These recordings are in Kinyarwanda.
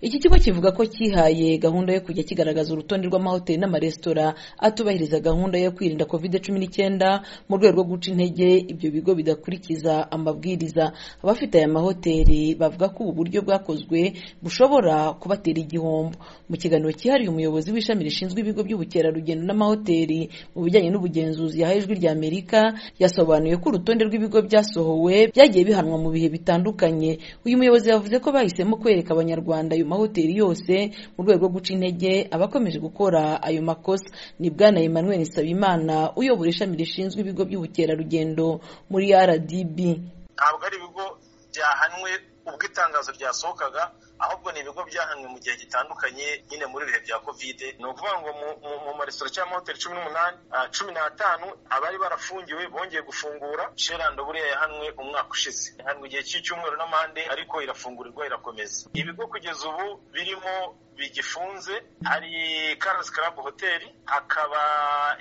Iki kigo kivuga ko cyihaye gahunda yo kujya kigaragaza urutonde rw'amahoteli n'amaresitora atubahiriza gahunda yo kwirinda covid cumi n'icyenda mu rwego rwo guca intege ibyo bigo bidakurikiza amabwiriza abafite aya mahoteli bavuga ko ubu buryo bwakozwe bushobora kubatera igihombo mu kiganiro cyihariye umuyobozi w'ishami rishinzwe ibigo by'ubukerarugendo n'amahoteli mu bijyanye n'ubugenzuzi yahaye ijwi rya Amerika yasobanuye ko urutonde rw'ibigo byasohowe byagiye bihanwa mu bihe bitandukanye uyu muyobozi yavuze ko bahisemo kwereka abanyarwanda ayo mahoteli yose mu rwego rwo guca intege abakomeje gukora ayo makosa ni bwana Emmanuel Nsabimana uyobora ishami rishinzwe ibigo by'ubukerarugendo muri RDB ntabwo ari ibigo byahanwe ubwo itangazo ryasohokaga ahubwo ni ibigo byahanwe mu gihe gitandukanye nyine muri ibihe bya kovide ni ukuvuga ngo mu maresitora cyangwa amahoteli cumi n'umunani cumi n'atanu abari barafungiwe bongeye gufungura sherando buriya yahanwe umwaka ushize yahanwe igihe cy'icyumweru n'amande ariko irafungurirwa irakomeza ibigo kugeza ubu birimo bigifunze hari karasi karabu hoteli hakaba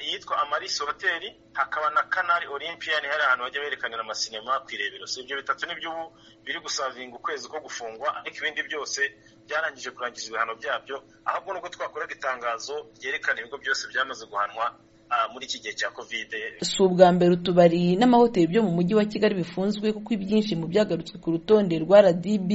iyitwa amariso hoteli hakaba na kanari orempiyani hari ahantu bajya berekanira amasinema ku irebero si ibyo bitatu nibyo ubu biri gusavinga ukwezi ko gufungwa ariko ibindi byose byarangije kurangiza ibihano byabyo ahubwo nubwo twakoraga itangazo ryerekana ibigo byose byamaze guhanwa muri iki gihe cya kovide si ubwa mbere utubari n'amahoteli byo mu mujyi wa kigali bifunzwe kuko ibyinshi mu byagarutswe ku rutonde rwa rdb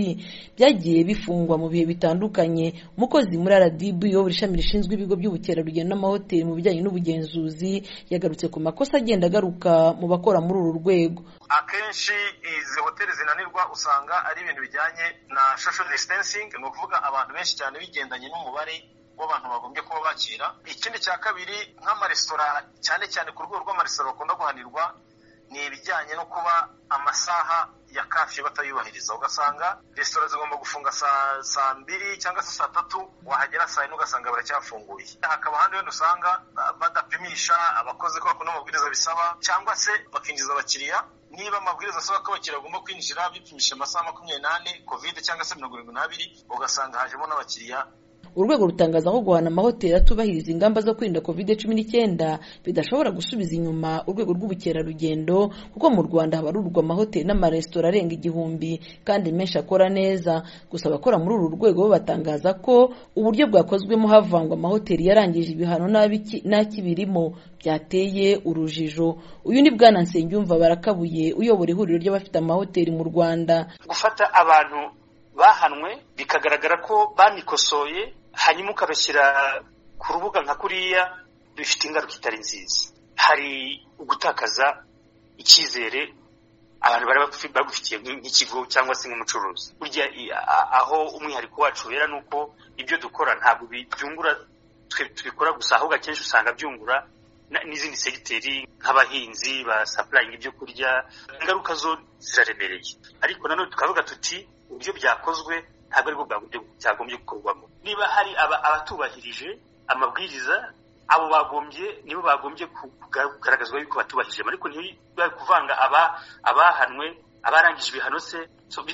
byagiye bifungwa mu bihe bitandukanye umukozi muri rdb uyobora ishami rishinzwe ibigo by'ubukerarugendo n'amahoteli mu bijyanye n'ubugenzuzi yagarutse ku makosa agenda agaruka mu bakora muri uru rwego akenshi izi hoteli zinanirwa usanga ari ibintu bijyanye na social distancing ni ukuvuga abantu benshi cyane bigendanye n'umubare w'abantu bagombye kuba bakira ikindi cya kabiri nk'amaresitora cyane cyane ku rwego rw'amaresitora bakunda guhanirwa ni ibijyanye no kuba amasaha ya kafi batayubahiriza ugasanga resitora zigomba gufunga saa saa mbiri cyangwa se saa tatu wahagera saa yine ugasanga baracyafunguye hakaba ahandi wenda usanga badapimisha abakozi ko bakunda amabwiriza bisaba cyangwa se bakinjiza abakiriya niba amabwiriza asaba ko abakiriya bagomba kwinjira bipimisha amasaha makumyabiri n'ane kovide cyangwa se mirongo irindwi n'abiri ugasanga hajemo n'abakiriya urwego rutangaza ko guhana amahoteli atubahiriza ingamba zo kwirinda covid cumi n'icyenda bidashobora gusubiza inyuma urwego rw'ubukerarugendo kuko mu rwanda habarurwa amahoteli n'amaresitora arenga igihumbi kandi menshi akora neza gusa abakora muri uru rwego bo batangaza ko uburyo bwakozwemo havangwa amahoteli yarangije ibihano n'akibirimo byateye urujijo uyu ni bwana nsengiyumva barakabuye uyobora ihuriro ry'abafite amahoteli mu rwanda gufata abantu bahanwe bikagaragara ko banikosoye hanyuma ukabashyira ku rubuga nka kuriya bifite ingaruka itari nziza hari ugutakaza icyizere abantu bari bagufitiye nk'ikigo cyangwa se nk'umucuruzi burya aho umwihariko wacu wera ni uko ibyo dukora ntabwo byungura twe tubikora gusa ahubwo akenshi usanga byungura n'izindi segiteri nk'abahinzi ba sapurayingi ibyo kurya ingaruka zo ziraremereye ariko nanone tukavuga tuti uburyo byakozwe ntabwo aribwo buryo byagombye gukorwamo niba hari abatubahirije amabwiriza abo bagombye nibo bagombye kugaragazwa yuko batubahirije ariko ntibiba kuvanga abahanwe abarangije ibihano se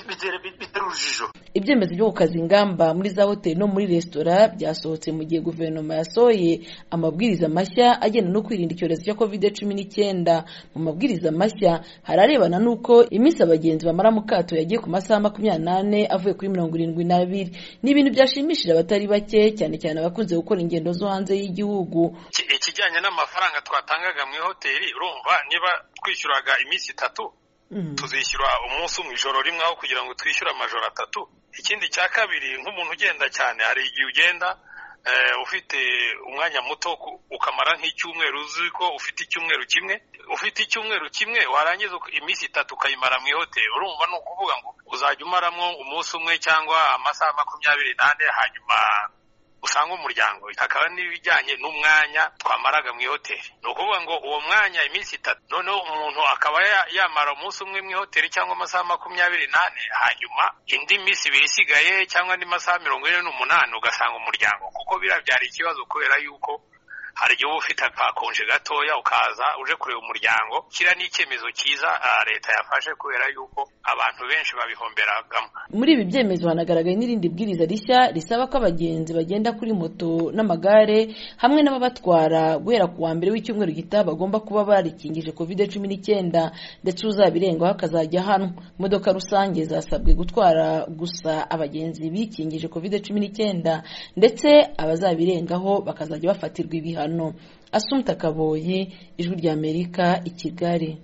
bitera urujijo ibyemezo byo gukaza ingamba muri za hoteli no muri resitora byasohotse mu gihe guverinoma yasohoye amabwiriza mashya agenda no kwirinda icyorezo cya covid cumi n'icyenda mu mabwiriza mashya hari arebana n'uko iminsi abagenzi bamara mu kato yagiye ku masaha makumyabiri n'ane avuye kuri mirongo irindwi n'abiri ni ibintu byashimishije abatari bake cyane cyane abakunze gukora ingendo zo hanze y'igihugu ikijyanye n'amafaranga twatangaga mu ihoteli urumva niba twishyuraga iminsi itatu tuzishyura umunsi mu ijoro rimwe aho kugira ngo twishyure amajoro atatu ikindi cya kabiri nk'umuntu ugenda cyane hari igihe ugenda ufite umwanya muto ukamara nk'icyumweru uzi ko ufite icyumweru kimwe ufite icyumweru kimwe warangiza iminsi itatu ukayimara mu ihoteli urumva ni ukuvuga ngo uzajya umaramo umunsi umwe cyangwa amasaha makumyabiri n'ane hanyuma usanga umuryango hakaba n'ibijyanye n'umwanya twamaraga mu ihoteli ni ukuvuga ngo uwo mwanya iminsi itatu noneho umuntu akaba yamara umunsi umwe mu ihoteli cyangwa amasaha makumyabiri n'ane hanyuma indi minsi ibiri isigaye cyangwa andi masaha mirongo ine n'umunani ugasanga umuryango kuko biriya byari ikibazo kubera yuko hari igihe uba ufite akakonje gatoya ukaza uje kureba umuryango kiriya ni icyemezo cyiza leta yafashe kubera yuko abantu benshi babihomberagamo muri ibi byemezo hanagaragaye n'irindi bwiriza rishya risaba ko abagenzi bagenda kuri moto n'amagare hamwe n'ababatwara guhera ku wa mbere w'icyumweru gitaha bagomba kuba barikingije covid cumi n'icyenda ndetse uzabirengaho akazajya hano imodoka rusange zasabwe gutwara gusa abagenzi bikingije covid cumi n'icyenda ndetse abazabirengaho bakazajya bafatirwa ibihano asumta kaboyi ijwi ry'amerika i kigali